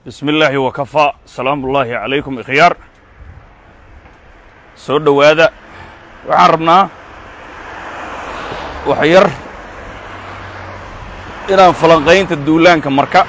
bismi illaahi wakafaa salaamu ullaahi calaykum ikhyaar soo dhowaada waxaan rabnaa wax yar inaan falanqaynta duulaanka marka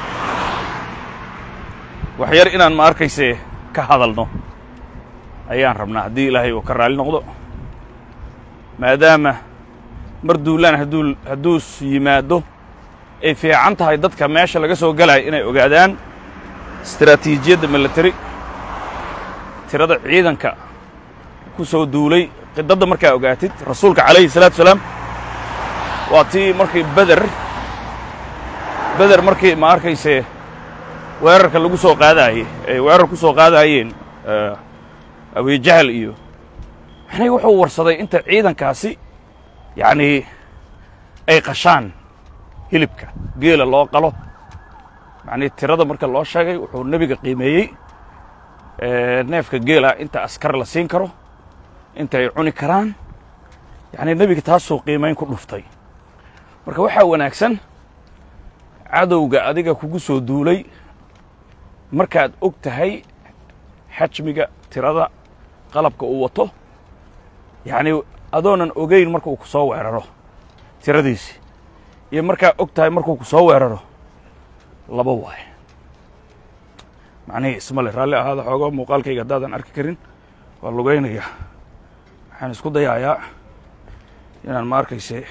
wax yar inaan ma arkayse ka hadalno ayaan rabnaa haddii ilaahay uu ka raali noqdo maadaama mar duulaan hadduu hadduus yimaado ay fiican tahay dadka meesha laga soo galaya inay ogaadaan istaraatiijiyadda military tirada ciidanka ku soo duulay qidadda markaa ogaatid rasuulka calayhi salaatu salaam waa tii markii beder beder markii ma arkayse weerarka lagu soo qaadaayey ay weerar ku soo qaadaayeen abijahal iyo maxnay wuxuu warsaday inta ciidankaasi yacnii ay qashaan hilibka geela loo qalo macnii tirada marka loo sheegay wuxuu nebiga qiimeeyey neefka geela inta askar la siin karo inta ay cuni karaan yacnii nebiga taasuu qiimayn ku dhuftay marka waxaa wanaagsan cadowga adiga kugu soo duulay markaad og tahay xajmiga tirada qalabka uu wato yacnii adoonan ogeyn markuu ku soo weeraro tiradiisi iyo markaa og tahay markuu ku soo weeraro laba waaye macnihii ismale raalli ahaada xoogo muuqaalkayga haddaadan arki karin waa lugaynaya waxaan isku dayayaa inaan ma arkayse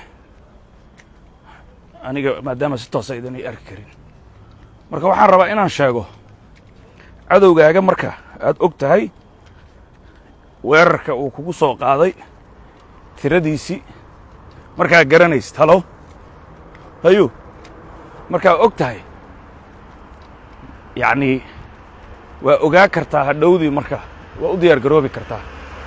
aniga maadaama si toosa idan ay arki karin marka waxaan rabaa inaan sheego cadowgaaga marka aad og tahay weerarka uu kugu soo qaaday tiradiisii markaa garanaysid halo hayo markaa og tahay yacnii waa ogaa kartaa hadhowdii marka waa u diyaar garoobi kartaa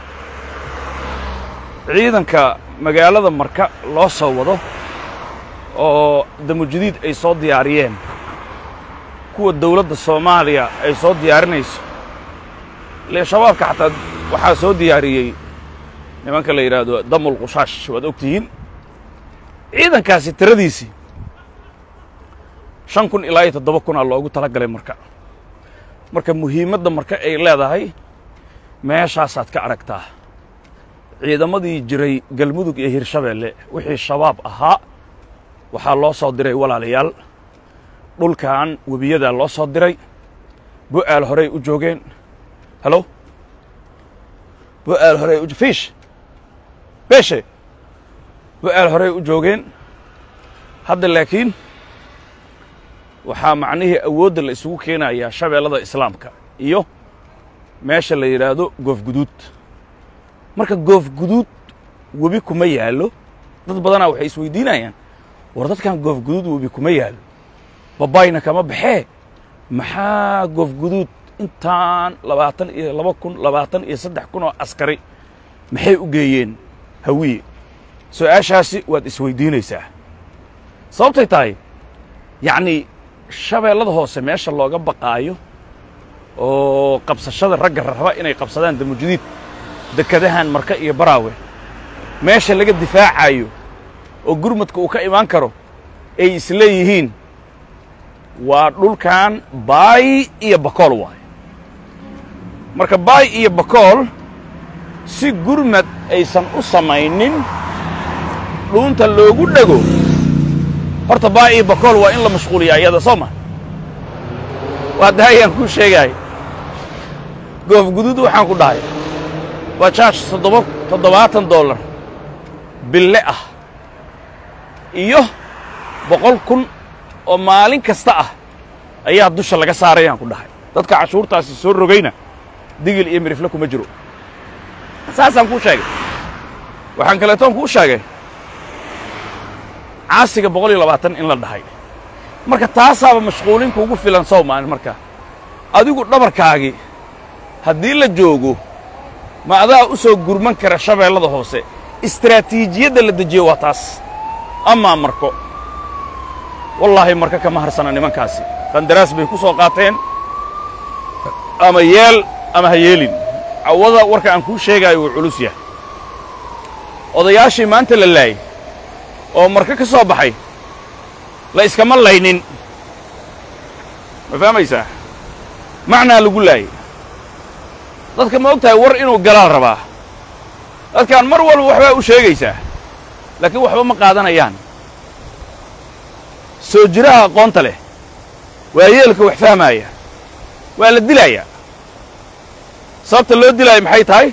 ciidanka magaalada marka loo soo wado oo damujadiid ay soo diyaariyeen kuwa dawladda soomaaliya ay soo diyaarinayso ile shabaabka xataa waxaa soo diyaariyey nimanka la yidhaahdo damul qushaash waad og tihiin ciidankaasi tiradiisii shan kun ilaa iyo toddoba kunaa loogu tala galay marka marka muhiimadda marka ay leedahay meeshaasaad ka aragtaa ciidamadii jiray galmudug iyo hirshabeelle wixii shabaab ahaa waxaa loo soo diray walaalayaal dhulkan webiyadaa loo soo diray bo'aal horey u joogeen halo bo'aal horey u fiish beeshe bo'aal horey u joogeen hadda laakiin waxaa macnihii awoodda la isugu keenayaa shabeellada islaamka iyo meesha la yidhaahdo goofguduud marka goofguduud webi kuma yaallo dad badanaa waxay isweydiinayaan war dadkan goofguduud webi kuma yaallo babayna kama baxee maxaa goofguduud intaan labaatan iyo laba kun labaatan iyo saddex kun oo askari maxay u geeyeen hawiye su-aashaasi waad isweydiinaysaa sababtay tahay yacnii shabeellada hoose meesha looga baqaayo oo qabsashada ragga raba inay qabsadaan damujadiid dekadahan marka iyo baraawe meesha laga difaacayo oo gurmadka uu ka imaan karo ay isleeyihiin waa dhulkan baay iyo bakool waayo marka baay iyo bakool si gurmad aysan u samaynin dhuunta loogu dhego horta baay iyo bakool waa in la mashquuliyaa iyada soo ma waa daayaan kuu sheegaay goof guduud waxaan ku dhahay waa jaash toddoba toddobaatan dollar bille ah iyo boqol kun oo maalin kasta ah ayaa dusha laga saarayaan ku dhahay dadka cashuurtaasi soo rogayna digil iyo mirifle kuma jiro saasaan kuu sheegay waxaan kaleetoon kuu sheegay caasiga boqol iyo labaatan in la dhahay marka taasaaba mashquulin kuugu filan sow maalin markaa adigu dhabarkaagii haddii la joogo ma adaa u soo gurman kara shabeellada hoose istaraatiijiyadda la dejiyo waa taas amaa marko wallaahi marka kama harsana nimankaasi qandaraas bay ku soo qaateen ama yeel ama ha yeelin cawada warka aan kuu sheegaayo wuu culus yahay odayaashii maanta la laayay oo marka ka soo baxay la iskama laynin ma fahmaysaa macnaa lagu laayay dadka ma og tahay war inuu galaal rabaa dadkaan mar walba waxbaa u sheegaysaa laakiin waxba ma qaadanayaan soo jiraha aqoonta leh waa yeelka wax fahmaaya waa la dilayaa sababta loo dilaayo maxay tahay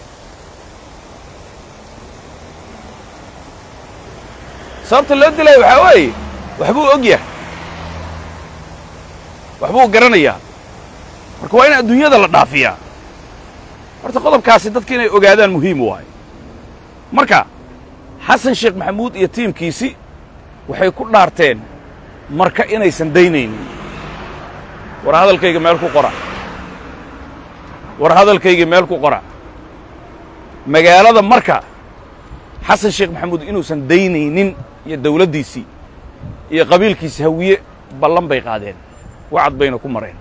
sababta loo dilaayo waxaa weeye waxbuu og yahay waxbuu garanayaa marka waa in adduunyada la dhaafiyaa horta qodobkaasi dadka inay ogaadaan muhiim waayo marka xasan sheekh maxamuud iyo tiimkiisi waxay ku dhaarteen marka inaysan daynaynin war hadalkayga meel ku qora war hadalkayga meel ku qora magaalada marka xasan sheekh maxamuud inuusan daynaynin iyo dawladdiisii iyo qabiilkiisi hawiye ballan bay qaadeen wacad bayna ku mareen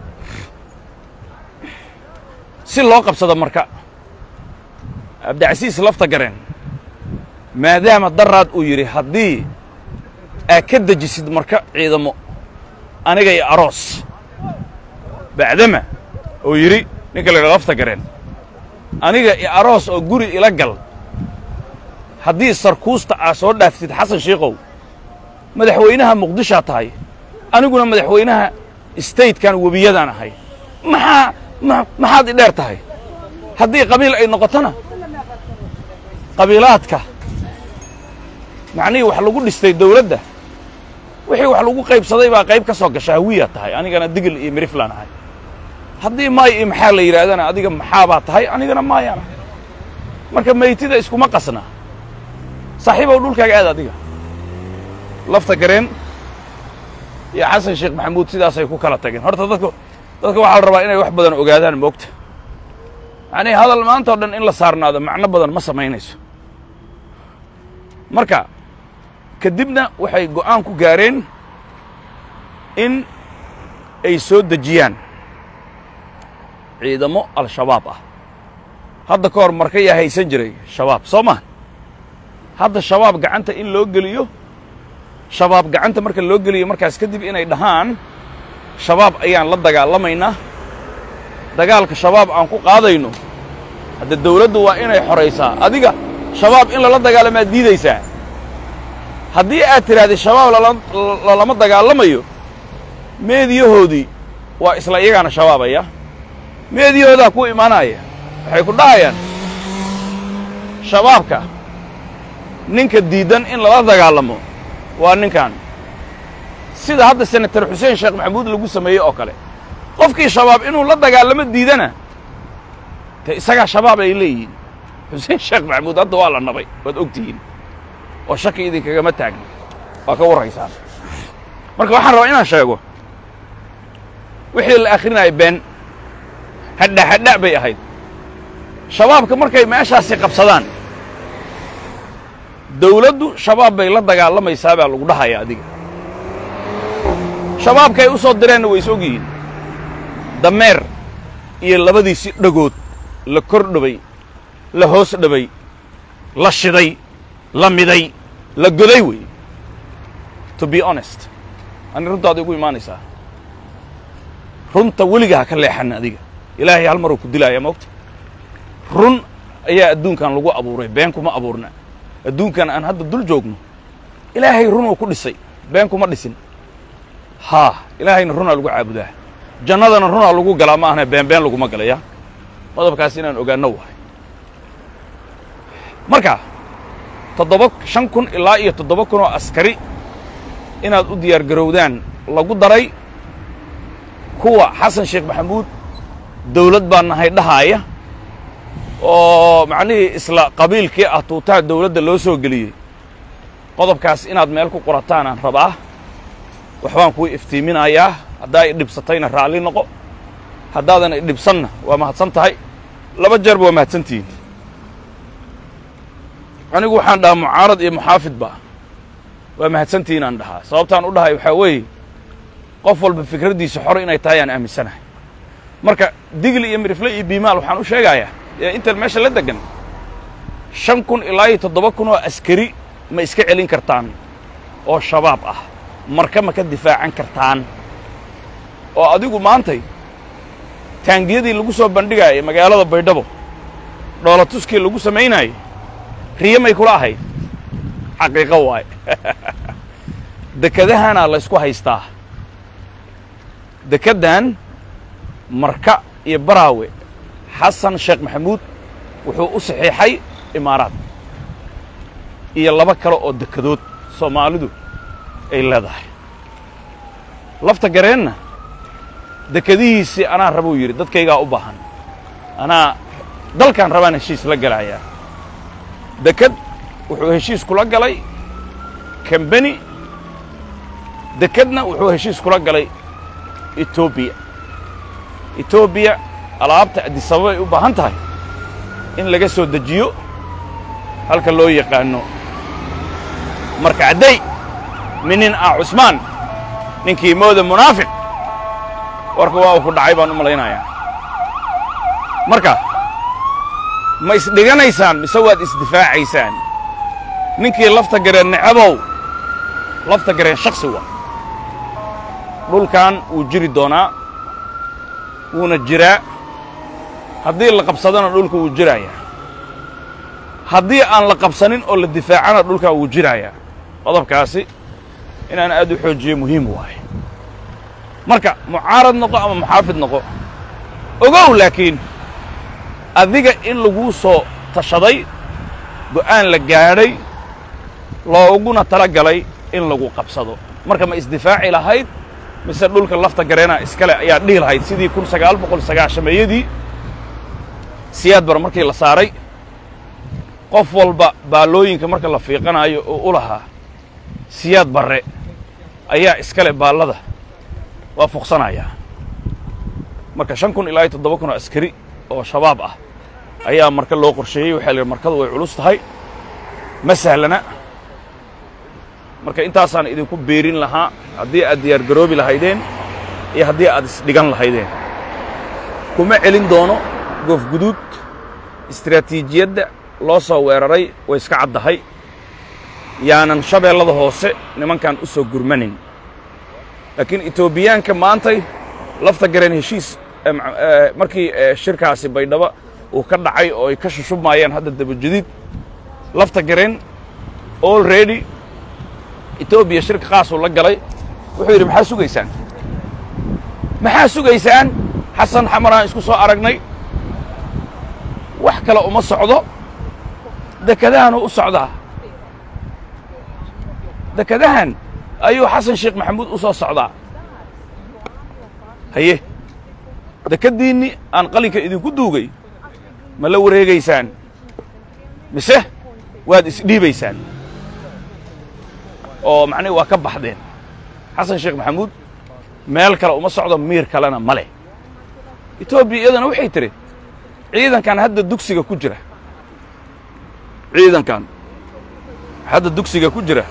si loo qabsado marka cabdicasiis lafta gareen maadaama daraad uu yidhi haddii aa ka dejisid marka ciidamo aniga iyo aroos bacdama uu yidhi ninka la yidhaha lafta gareen aniga iyo aroos oo guri ila gal haddii sarkuusta aa soo dhaaftid xasan shiikow madaxweynaha muqdishaa tahay aniguna madaxweynaha statekan webiyadaan ahay maxaa maxaad i dheer tahay haddii qabiil ay noqotona qabiilaadka macnihii wax lagu dhistay dawladda wixii wax lagu qaybsaday baa qayb ka soo gasha hawiyaa tahay anigana digil iyo miriflaan ahay haddii maay iyo maxaa la yidhaahdana adiga maxaabaa tahay anigana maayaan ahay marka maytida iskuma qasna saaxiibow dhulkaaga aad adiga lafta gareen iyo xasan sheekh maxamuud sidaasay ku kala tageen horta dadku dadka waxaa la rabaa inay wax badan ogaadaan moogta yacnii hadal maanta o dhan in la saarnaado macno badan ma samaynayso marka kadibna waxay go'aan ku gaareen in ay soo dejiyaan ciidamo al-shabaab ah hadda ka hor marka yaa haysan jiray shabaab soo maa hadda shabaab gacanta in loo geliyo shabaab gacanta marka loo geliyo markaas kadib inay dhahaan shabaab ayaan la dagaalamaynaa dagaalka shabaab aan ku qaadayno hadda dawladdu waa inay xoraysaa adiga shabaab in lala dagaalamaa diidaysaa haddii aad tidhahdid shabaab lalama dagaalamayo meediyahoodii waa isla iyagaana shabaabaya meediyahoodaa ku imaanaya waxay ku dhahayaan shabaabka ninka diiddan in lala dagaalamo waa ninkan sida hadda senatar xuseen sheekh maxamuud lagu sameeyey oo kale qofkii shabaab inuu la dagaalamo diidana te isagaa shabaab ay leeyihiin xuseen sheekh maxamuud hadda waa la nabay waad og tihiin oo shaki idinkagama taagna waa ka warraysaan marka waxaan rabaa inaan sheego wixii la akhrinaya been hadha hadha bay ahayd shabaabka markay meeshaasi qabsadaan dawladdu shabaab bay la dagaalamaysaa baa lagu dhahaya adiga shabaabka ay u soo direenna way is og yihiin dameer iyo labadiisi dhagood la kor dhabay la hoos dhabay la shiday la miday la goday wey to be honest ani runtaada igu imaanaysaa runta weliga ha ka leexan adiga ilaahay hal maruu ku dilaaya moogta run ayaa adduunkan lagu abuuray been kuma abuurna adduunkan aan hadda dul joogno ilaahay runuu ku dhisay been kuma dhisin haa ilaahayna runaa lagu caabudaa jannadana runaa lagu galaa ma ahna been been laguma galaya qodobkaas inaan ogaanno wahay marka toddoba shan kun ilaa iyo toddoba kun oo askari inaad u diyaar garowdaan lagu daray kuwa xasan sheekh maxamuud dawlad baa nahay dhahaaya oo macnihii isla qabiilkii ah tuutaha dawladda loo soo geliyey qodobkaas inaad meel ku qorataanaan rabaa waxbaan kuu iftiiminayaa haddaa i dhibsatayna raalli noqo haddaadan i dhibsanna waa mahadsan tahay laba jeerba waa mahadsantihiin anigu waxaan dhahaa mucaarad iyo muxaafidba waa mahadsantihiin aan dhahaa sababtaan u dhahay waxaa weeye qof walba fikraddiisa xor inay tahay aan aaminsanahay marka digli iyo mirifle iyo biimaal waxaan u sheegayaa ee intan meesha la degan shan kun ilaa iyo toddoba kun oo askari ma iska celin kartaan oo shabaab ah marka ma ka difaacan kartaan oo adigu maantay taangiyadii lagu soo bandhigaayay magaalada baydhabo dhoolatuskii lagu samaynaayey riyo may kula ahayd xaqiiqo waaye dekedahana laysku haystaa dekeddan marka iyo baraawe xasan sheekh maxamuud wuxuu u saxiixay imaaraad iyo laba kale oo dekedood soomaalidu ay leedahay lafta gareenna dekedihiisii anaa rabuu yidhi dadkaygaa u baahan anaa dalkaan rabaan heshiis la galayaa deked wuxuu heshiis kula galay kambeni dekedna wuxuu heshiis kula galay etoobiya etoobiya alaabta addisababa ay u baahan tahay in laga soo dejiyo halka loo yaqaano marka cadday minin ah cusmaan ninkii mooda munaafiq warka waa uu ku dhacay baan u malaynayaa marka ma isdhiganaysaan mise waad isdifaacaysaan ninkii lafta gareen necabow lafta gareen shaksi waa dhulkan wuu jiri doonaa wuuna jiraa haddii la qabsadona dhulka wuu jirayaa haddii aan la qabsanin oo la difaacana dhulkaa wuu jirayaa qodobkaasi inaan aad u xoojiyo muhiim waaye marka mucaarad noqo ama muxaafid noqo ogow laakiin adiga in laguu soo tashaday go'aan la gaadhay looguna tala galay in lagu qabsado marka ma isdifaaci lahayd mise dhulka lafta gareena iskale ayaa dhihi lahayd sidii kun sagaal boqol sagaashameeyadii siyaad bar markii la saaray qof walba baallooyinka marka la fiiqanaayo oo u lahaa siyaad barre ayaa iskale baallada waa fuqsanayaa marka shan kun ilaa iyo toddoba kun oo askari oo shabaab ah ayaa marka loo qorsheeyey waxaa la yidhi markadu way culus tahay ma sahlana marka intaasaan idinku beerin lahaa haddii aad diyaar garoobi lahaydeen iyo haddii aad isdhigan lahaydeen kuma celin doono goofguduud istiraatiijiyadda loo soo weeraray way iska caddahay yaanan shabeellada hoose nimankan u soo gurmanin laakiin etoobiyaanka maantay lafta gareen heshiis markii shirkaasi baydhabo uu ka dhacay oo ay ka shushubmaayeen hadda dabajadiid lafta gareen already etoobiya shirka qaasuu la galay wuxuu yidhi maxaa sugaysaan maxaa sugaysaan xasan xamaraan isku soo aragnay wax kale uma socdo dekadahanuu u socdaa dekadahan ayuu xasan sheekh maxamuud u soo socdaa haye dekaddiinni aan qalinka idinku duugay ma la wareegaysaan mise waad isdhiibaysaan oo macnihi waa ka baxdeen xasan sheekh maxamuud meel kale uma socdo miir kalena ma leh etoobiya iyadana waxay tidhi ciidankan hadda dugsiga ku jira ciidankan hadda dugsiga ku jira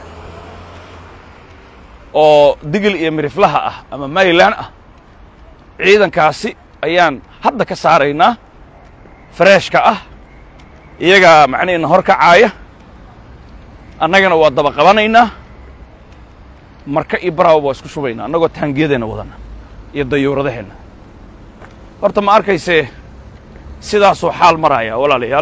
oo digil iyo miriflaha ah ama maylan ah ciidankaasi ayaan hadda ka saaraynaa fareeshka ah iyagaa macnihiina hor kacaaya annagana waa daba qabanaynaa marka iyo baraaba waa isku shubaynaa annagoo taangiyadeenna wadana iyo dayuuradaheenna horta ma arkaysee sidaasuu xaal maraaya walaalayaal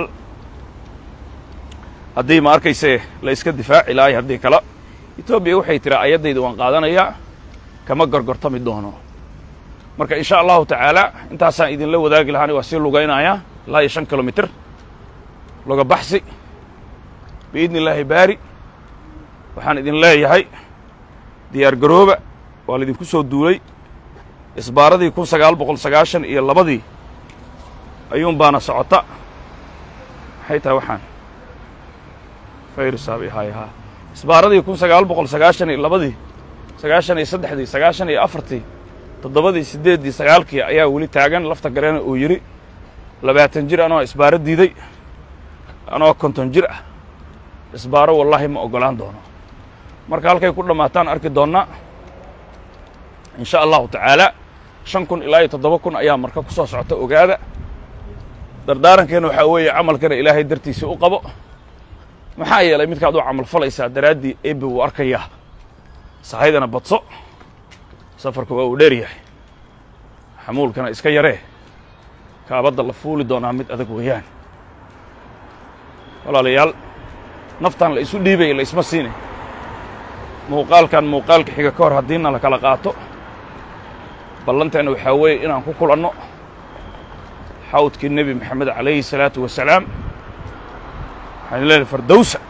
haddii ma arkaysee la iska difaaci lahay haddii kale etoobiya waxay tiraa ayaddayda waan qaadanayaa kama gorgortami doono marka in sha allahu tacaala intaasaan idinla wadaagi lahaani waa sii lugaynayaa ilaa iyo shan kilomitir loga baxsi biidni illaahi baari waxaan idin leeyahay diyaar garooba waa laydinku soo duulay isbaaradii kun sagaal boqol sagaashan iyo labadii ayuun baana socota maxay tahay waxaan fayrisaabi hay haa isbaaradii kun sagaal boqol sagaashan iyo labadii sagaashan iyo saddexdii sagaashan iyo afartii toddobadii siddeeddii sagaalkii ayaa weli taagan lafta gareena uu yidhi labaatan jir anoo isbaaro diiday anoo konton jir ah isbaaro wallaahi ma oggolaan doono marka halkay ku dhammaataan arki doonnaa in sha allahu tacaala shan kun ilaa iyo toddoba kun ayaa marka ku soo socota ogaada dardaarankeenna waxaa weeye camalkana ilaahay dartiisa u qabo maxaa yeelay midkaad u camal falaysaa daraaddii eebbe wuu arkayaa sahaydana badso safarku waa uu dheer yahay xamuulkana iska yaree kaabadda la fuuli doonaa mid adag weeyaan walaalayaal naftan la isu dhiibaya la isma siinay muuqaalkan muuqaalka xiga ka hor haddiina la kala qaato ballanteenna waxaa weeye inaan ku kulanno xawdkii nebi moxamed calayhi salaatu wasalaam waxaan leedahay fardowsa